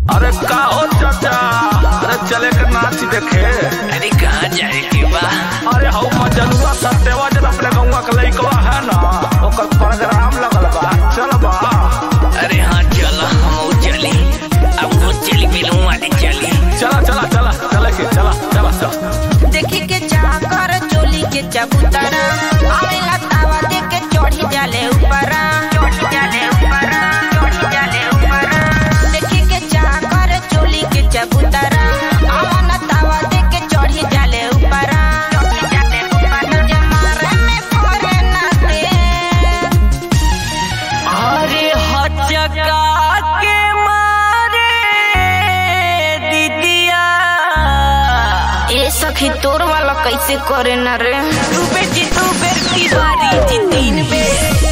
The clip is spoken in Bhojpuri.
अरे का हो चाचा अरे चले के नाच देखे अरे कहाँ जाए के बा अरे हौ मजनुआ सत्यवा जन अपने गौवा के लइकवा है ना ओकर प्रोग्राम लगल बा चल बा अरे हाँ चलो हम चली अब वो चली फिल्म वाली चली चला चला चला चले के चला चला चल देखी के चाह कर चोली के चबूतरा आवेला तावा दे के चढ़ी जाले ऊपरा चढ़ी जाले ऊपरा चढ़ी जाले ऊपरा देखी के चाह कर चोली के चबूतरा आवन तावा दे के चढ़ी जाले ऊपरा चढ़ी जाले ऊपरा जमारे में फोरे ना दे अरे हचका के मारे दीदिया ए सखी तोर वाला कैसे करे ना रे तू बेटी तू बेर की बारी जी तीन बेर